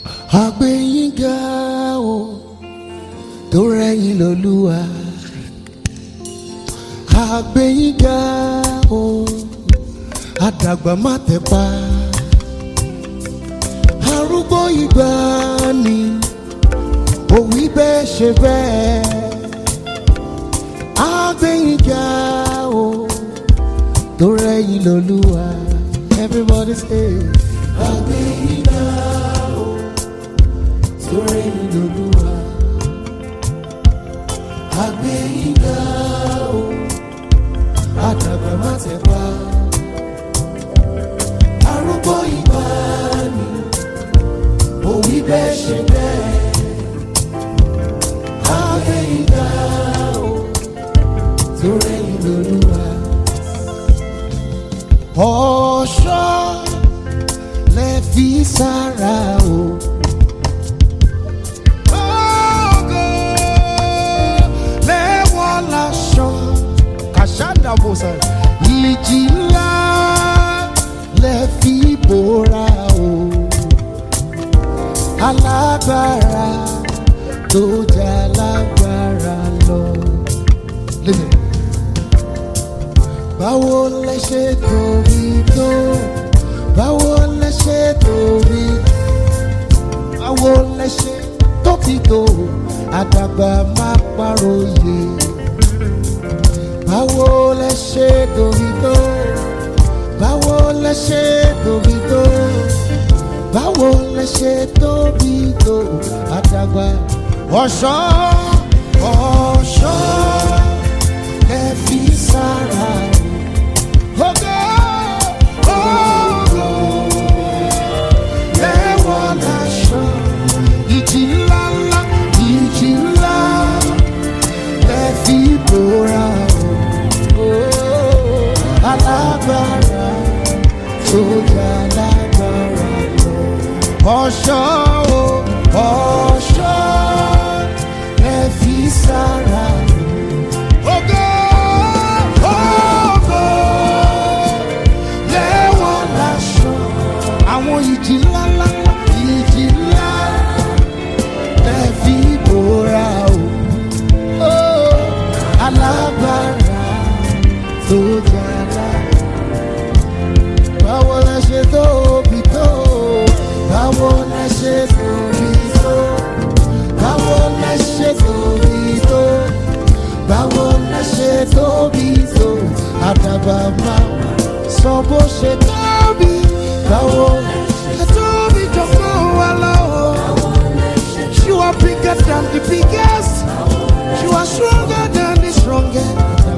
àgbẹ̀yìnká o tó rẹ̀yìn lọ́lúwa àgbẹ̀yìnká o àdàgbà má tẹ̀pa arúgbó ìgbà ni òwì bẹ́ẹ̀ ṣe bẹ́ẹ̀ àgbẹ̀yìnká o tó rẹ̀yìn lọ́lúwa everybody say àgbẹ̀yìnká o tó rẹ̀yìn lọ́lúwa àgbẹ̀yìnká o àdàgbà má tẹ̀pa arúgbó ìgbà ni òwì bẹ́ẹ̀ ṣe bẹ́ẹ̀ àgbẹ̀yìnká o tó rẹ̀yìn lọ́lúwa. ọ̀ṣọ́ lẹ fi sára o. Ògo lẹ́wọ̀ láṣọ. Kàṣáńdà bòsàn. Ìjì ńlá lẹ fi bòra o. Alágbára tó jà lágbára lọ. Listen báwo lẹ ṣe tóbi tó báwo lẹ ṣe tóbi báwo lẹ ṣe tóbi tó àdàgbà má pàròyè báwo lẹ ṣe tóbi tó báwo lẹ ṣe tóbi tó báwo lẹ ṣe tóbi tó àdàgbà ọ̀ṣọ́ ọ̀ṣọ́ ẹ fi sára ògo ògo lẹ́wọ̀ láṣọ ìjì ńlá ńlá ìjì ńlá lẹ fi bòra o alágbára tó jà lágbára lọ ọ̀ṣọ́ o ọ̀ṣọ́ lẹ fi sára ògo ògo lẹ́wọ̀n láṣọ àwọn ìjì ńlá ńlá ńlá, ìjì ńlá lẹ fi bòra o Ó, alágbára tó jàlá báwo lẹ ṣe tóbi tó báwo lẹ ṣe tóbi tó báwo lẹ ṣe tóbi tó báwo lẹ ṣe tóbi tó àdàbà máa sọ bó ṣe tóbi báwo lẹ tóbi jọ̀gbọ́n wa lọ́wọ́. You are bigger than the biggest. You are stronger than the strongest.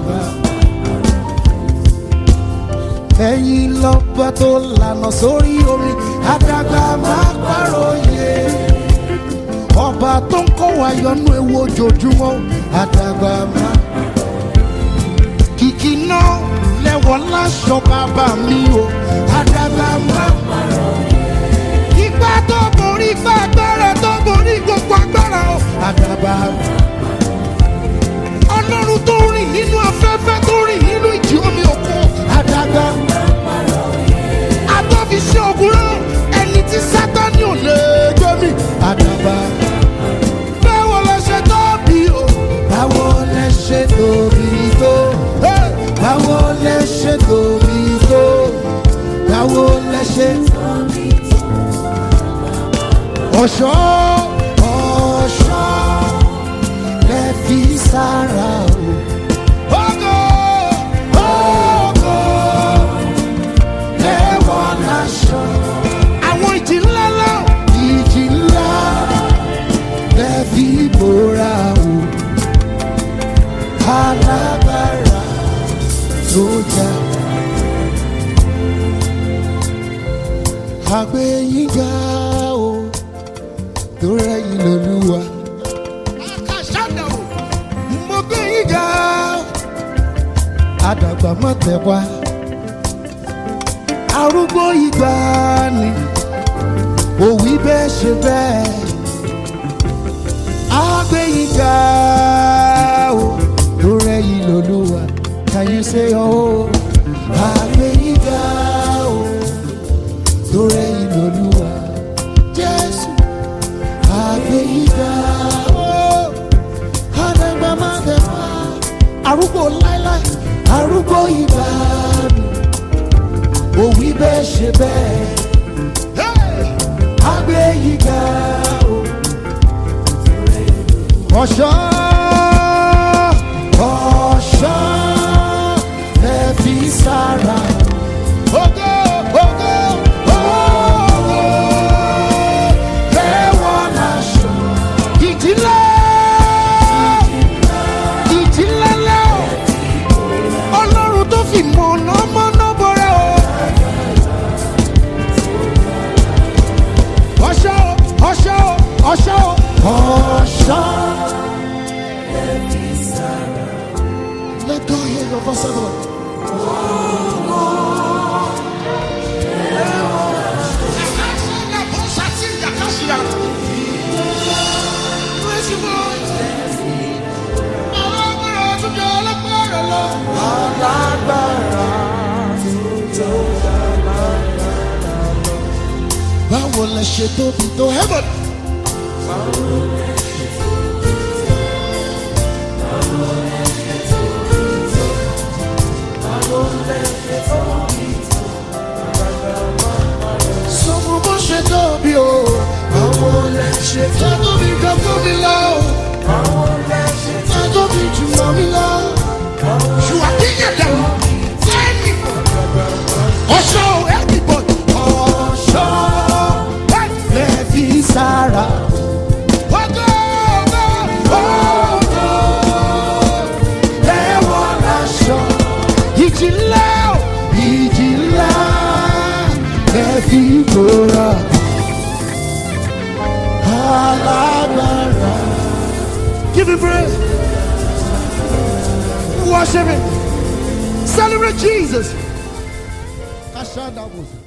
Ẹ̀yin lọ́ba tó lànà sórí omi, àdàgbà máa pàròyé. Ọba tó ń kọ́ wa yọnú ewu ojoojúmọ́, àdàgbà máa. Kìkì náà lẹ́wọ̀ láṣọ bàbá mi o, àdàgbà máa Ipa tó borí ipa agbára tó borí gbogbo agbára o. Àdàbà. Ọlọ́run tó rìn nínú afẹ́fẹ́ tó rìn nínú ìjì omi òkun. Àdàbà. Agbófiṣẹ́ ògùnrán ẹni tí Sátánì ò lè gbé mi. Àdàbà. Báwo lẹ ṣe tóbi o? Báwo lẹ ṣe tóbi tó? Hey! Báwo lẹ ṣe tóbi tó? Báwo lẹ ṣe tóbi ọ̀ṣọ́ ọ̀ṣọ́ lẹ fi sára o. Ògo ògo lẹ́wọ̀ láṣọ. Àwọn ìjì ńlá ńlá ìjì ńlá lẹ fi bòra o. Alágbára tó jà. Àgbẹ̀yìnká o tó rẹ̀yìn lọ́lúwa. Àkàṣàdà o, mo gbé yín ga. Àdàgbà má tẹ̀ wá. Arúgbó ìgbà ni òwì bẹ́ẹ̀ ṣe bẹ́ẹ̀. Àgbé yín ga o tó rẹ̀yìn lọ́lúwa. Can you say oh? Àgbé yín ga o tó rẹ̀yìn lọ́lúwa. Jésù gbogbo ìgbà mi òwì bẹ́ẹ̀ ṣe bẹ́ẹ̀ àgbẹ̀ yìí ga o. ọ̀ṣọ́ ọ̀ṣọ́ ẹ fi sára. Ògo, ògo, ògo, lẹ́wọ̀n láṣọ. Ìjìnlẹ̀, ìjìnlẹ̀ lẹ́wọ̀. Ọlọ́run tó fi mọ̀nà mọ́nà bọ̀rẹ̀ o. Ọ̀ṣọ́, ọ̀ṣọ́, ọ̀ṣọ́, ọ̀ṣọ́. Let go hear your voice, everyone. Báwo lẹ ṣe tóbi tó heaven? Sọ fún bó ṣe tóbi o. Báwo lẹ ṣe tóbi kan fún mi lọ? Báwo lẹ ṣe tóbi jù mọ́ mi lọ? Ṣùgbọ́n kí yẹn dẹ̀ mọ́? Ẹni ọ̀ṣọ́ everybody. ọ̀ṣọ́ lẹ fi sára. Ògo, ògo, ògo, lẹ́wọ̀n láṣọ. Ìjìnlẹ̀ o, ìjìnlẹ̀ lẹ fi bora. Alágbára. Give me praise. Worship him. Celebrate Jesus. Kashanda was.